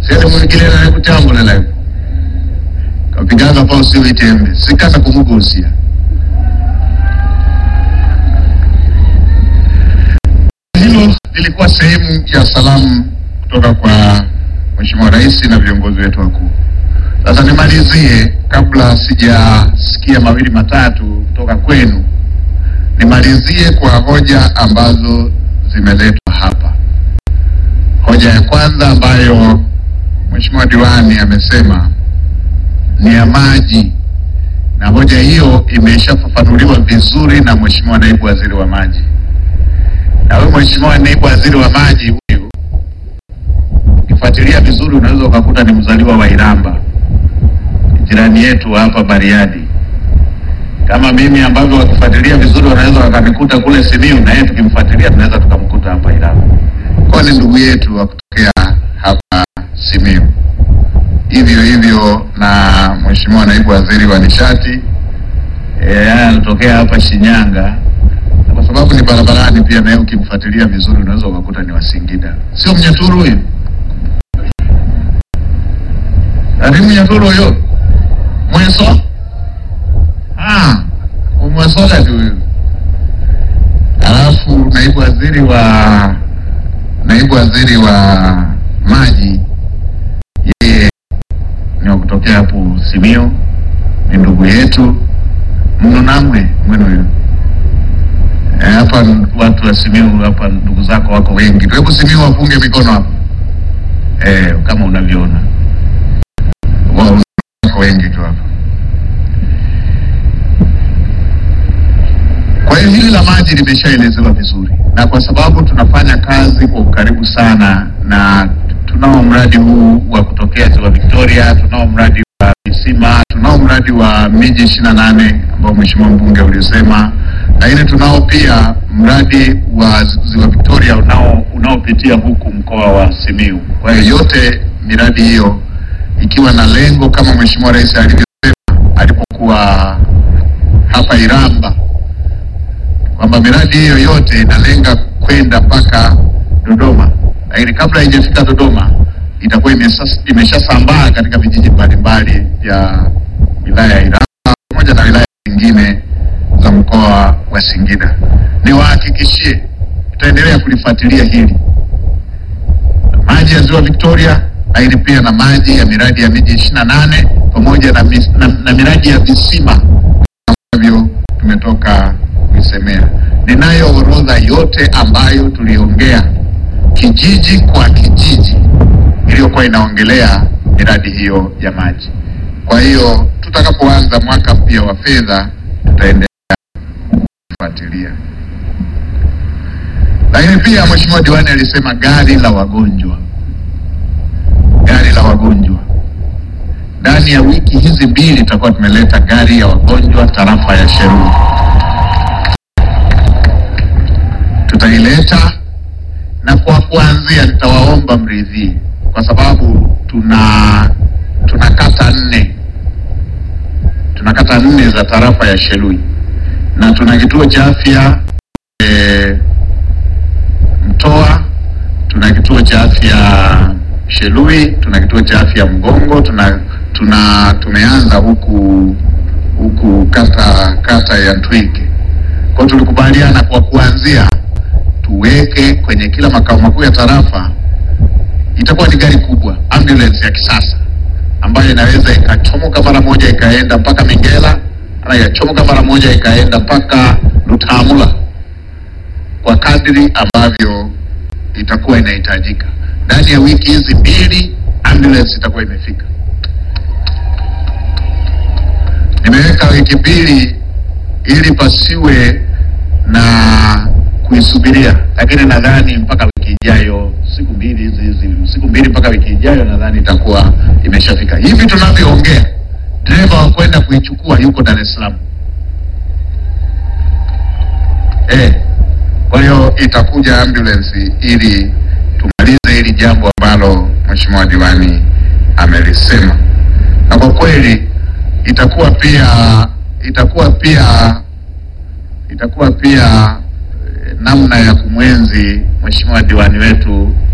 sele mwingine nale kutambula kapiganga pa usiwe itembe sikana kumugusia hilo lilikuwa sehemu ya salamu kutoka kwa Mheshimiwa Rais na viongozi wetu wakuu. Sasa nimalizie kabla sijasikia mawili matatu kutoka kwenu, nimalizie kwa hoja ambazo zimeletwa hapa. Hoja ya kwanza ambayo Mheshimiwa diwani amesema ni ya maji, na hoja hiyo imeshafafanuliwa vizuri na Mheshimiwa naibu waziri wa maji. Na huyu Mheshimiwa naibu waziri wa maji huyu, ukifuatilia vizuri, unaweza ukakuta ni mzaliwa wa Iramba, jirani yetu hapa Bariadi. Kama mimi ambavyo wakifuatilia vizuri wanaweza wakanikuta kule Simiyu, na yeye tukimfuatilia tunaweza tukamkuta hapa Iramba. Kwa ni ndugu yetu wa kutokea hapa Simiyu. Hivyo hivyo na Mheshimiwa naibu waziri wa nishati eh, anatokea hapa Shinyanga kwa sababu ni barabarani pia, naye ukimfuatilia vizuri unaweza ukakuta ni Wasingida, sio Mnyaturu huyo, ari Mnyaturu huyo mweso ah, umwesoga tu huyo. Alafu naibu waziri wa naibu waziri wa maji yeye ni wa kutokea hapo Simiyu, ni ndugu yetu mno namwe mwenu huyo Eh, hapa watu wa Simiyu hapa ndugu zako wako wengi tu. Hebu Simiyu wapunge mikono hapa eh, kama unavyoona Wa- wako wengi tu hapa. Kwa hiyo hili la maji limeshaelezewa vizuri, na kwa sababu tunafanya kazi kwa ukaribu sana na tunao mradi huu wa kutokea ziwa Victoria, tunao mradi wa visima, tunao mradi wa miji ishirini na nane ambao mheshimiwa mbunge ulisema, lakini tunao pia mradi wa ziwa Victoria unao unaopitia huku mkoa wa Simiyu. Kwa hiyo yote miradi hiyo ikiwa na lengo kama mheshimiwa rais alivyosema alipokuwa hapa Iramba kwamba miradi hiyo yote inalenga kwenda mpaka Dodoma, lakini kabla haijafika Dodoma itakuwa imesas- imeshasambaa katika vijiji mbalimbali vya wilaya ya Iramba pamoja na wilaya nyingine za mkoa wa Singida. Niwahakikishie tutaendelea kulifuatilia hili maji ya ziwa Victoria, lakini pia na maji ya miradi ya miji ishirini na nane pamoja na, mis- na, na miradi ya visima ambavyo tumetoka kuisemea. Ninayo orodha yote ambayo tuliongea kijiji kwa kijiji iliyokuwa inaongelea miradi hiyo ya maji. Kwa hiyo tutakapoanza mwaka mpya wa fedha tutaendelea kufuatilia. Lakini pia Mheshimiwa Diwani alisema gari la wagonjwa, gari la wagonjwa ndani ya wiki hizi mbili tutakuwa tumeleta gari ya wagonjwa tarafa ya Sheruri. Tutaileta na kwa kuanzia, nitawaomba mridhie, kwa sababu tuna tuna kata nne tuna kata nne za tarafa ya Shelui na tuna kituo cha afya e, Mtoa, tuna kituo cha afya Shelui, tuna kituo cha afya Mgongo, tuna tuna tumeanza huku huku kata kata ya Ntwike. Kwa hiyo tulikubaliana kwa kuanzia tuweke kwenye kila makao makuu ya tarafa, itakuwa ni gari kubwa, ambulance ya kisasa ambayo inaweza ikachomoka mara moja ikaenda mpaka Mingela, na ikachomoka mara moja ikaenda mpaka Lutamula kwa kadri ambavyo itakuwa inahitajika. Ndani ya wiki hizi mbili ambulance itakuwa imefika. Nimeweka wiki mbili ili pasiwe na kuisubiria, lakini nadhani mpaka wiki ijayo, siku mbili hizi hizi, siku mbili mpaka wiki ijayo, nadhani itakuwa imeshafika. Hivi tunavyoongea, dereva wa kwenda kuichukua yuko Dar es Salaam eh. Kwa hiyo itakuja ambulance ili tumalize hili jambo ambalo mheshimiwa diwani amelisema, na kwa kweli itakuwa pia itakuwa pia itakuwa pia eh, namna ya kumwenzi mheshimiwa diwani wetu